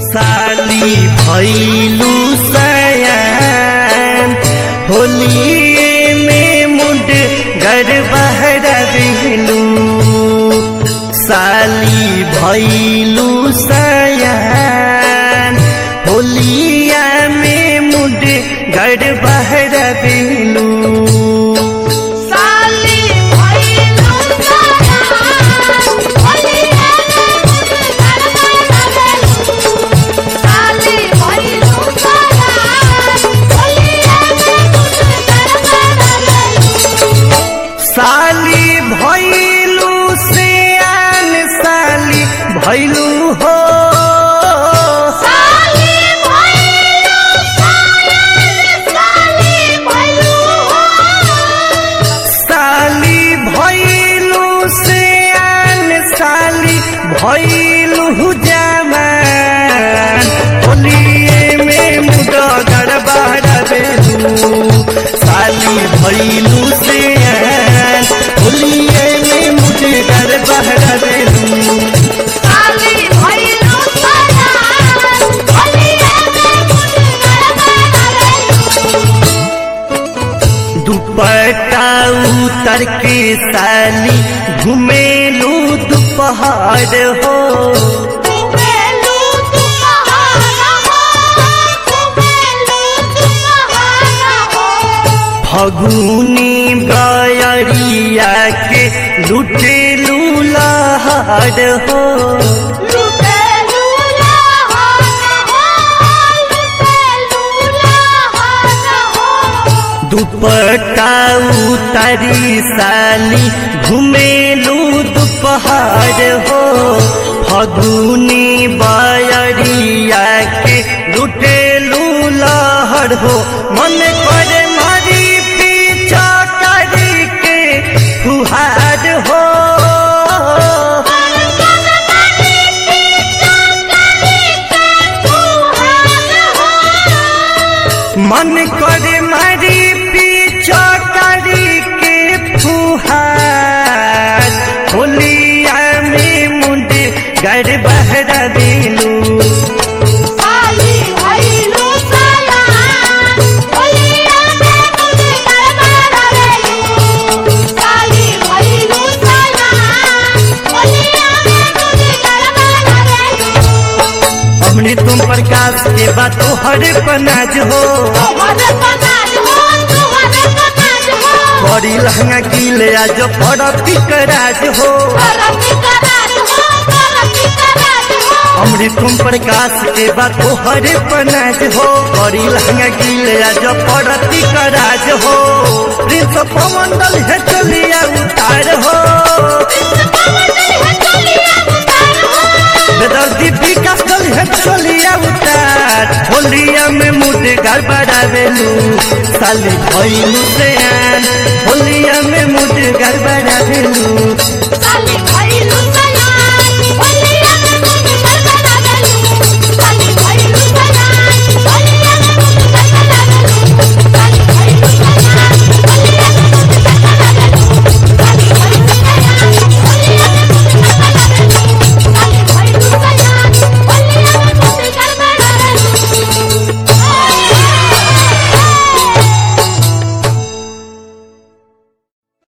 साली भैलू सयान होलिए में मुंड घर बहर बिहलू साली भैलू सयान होलिया में मुंड घर बहर बिहलू साली भइलु सयान होलिया में मुझ गरबा लगलू साली भइलु सयान होलिया में मुझ गरबा लगलू साली भैलू से आन साली भैलू हो साली भइलु सयान साली भइलु साली भैलू से आन साली भैलू जवान होलिए में मुडो गड़बड़ बेलू साली भैलू से आन होलिए में मुझे गड़बड़ बेलू साली भइलु सयान होलिया में मुझ गरबा लगलू दुपट्टा उतर के साली घुमेलू दोपहर हो कुबेलू तुम्हारा हो कुबेलू तुम्हारा हो फगुनी बयरिया के लुटेलू लहर हो लुटेलू लहाना हो लुटेलू लहाना हो दुपट्टा उतरी साली घुमेलू दोपहर हो फगुनी बयरिया के लुटेलू लहर हो मन करे मारी पीछा करी के फुहार हो मन करे मारी पीछा करी के फुहार होलिया में मुंडे गड़ बहरा दिलू साली भइलु सयान होलिया में मुझ गरबा लगलू साली भइलु सयान होलिया में मुझ गरबा लगलू हमने तुम प्रकाश के बात तो हरे पनाज हो तुम्हारे पनाज हो तुम्हारे पनाज हो बड़ी लहंगा कीले आज पड़ती कराज हो करती कराज हो करती कराज हो हमने तुम प्रकाश के बात तो हरे पनाज हो बड़ी लहंगा कीले आज पड़ती कराज हो प्रिंस पमंडल है चलिया उतार हो बेदर्दी विकास दल है चलिया उतार होलिया में मुझे गड़बड़ा बेलू साली भैलू से आन होलिया में मुझे गड़बड़ा बेलू